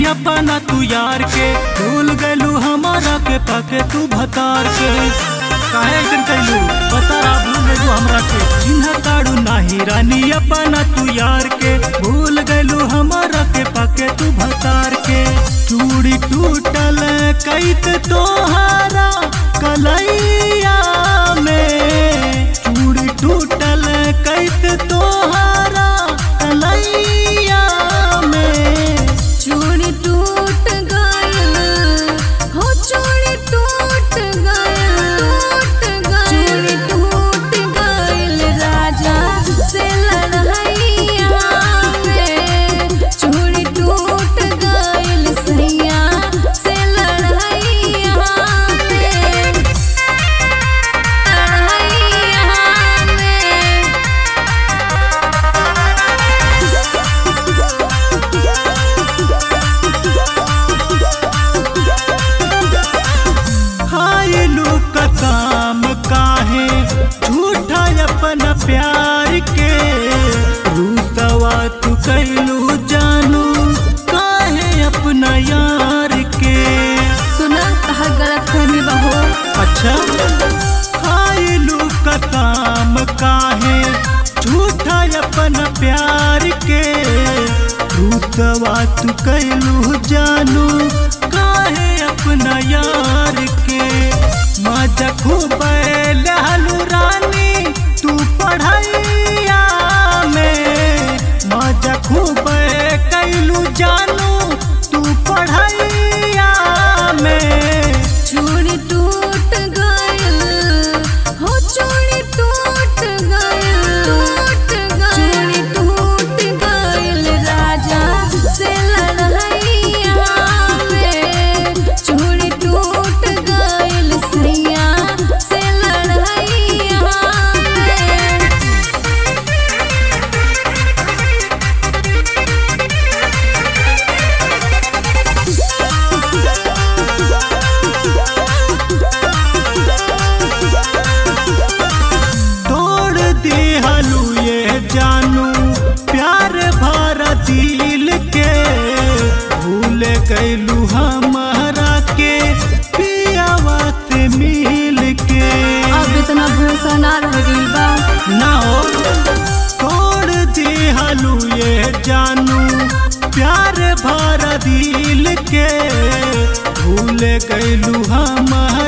अपना तू यार के भूल गलू हमारा के पाके तू भतार के काहे ऐसन कैलू बता भूल गलू हमरा के चिन्ह ताड़ू नाही रानी अपना तू यार के भूल गलू हमारा के पाके तू भतार के चूड़ी टूटल कैत तोहारा कलैया में चूड़ी टूटल कैत तोहारा कलैया में चूड़ी टूट गइल हो चूड़ी टूट गइल टूट गइल चूड़ी टूट गइल राजा से लड़ैया में चूड़ी टूट गइल सैया से लड़ैया में लड़ैया में खायलू कसम काहे झूठा अपना प्यार के रूसवा तू कैलू जानू काहे अपना यार के सुना तहार गलत फहमी बहो अच्छा खायलू कसम काहे झूठा अपना प्यार के रूसवा तू कैलू जानू काहे अपना यार के मजा खूब लहलू रानी तू पढ़ैया में मजा खूब कैलू जानू तू पढ़ैया में चूड़ी टूट गइल हो चूड़ी टूट गइल टूट गइल चूड़ी टूट गइल राजा से लड़ैया में चूड़ी टूट गइल सैया से लड़ैया में तोड़ दे हलू ये जानू प्यार भरा दिल के भूल कैलू हमारा के पियावा से मिल के अब इतना भरोसा ना रह गइल बा ना हो तोड़ दे हलू ये जानू प्यार भरा दिल के भूल कैलू हमारा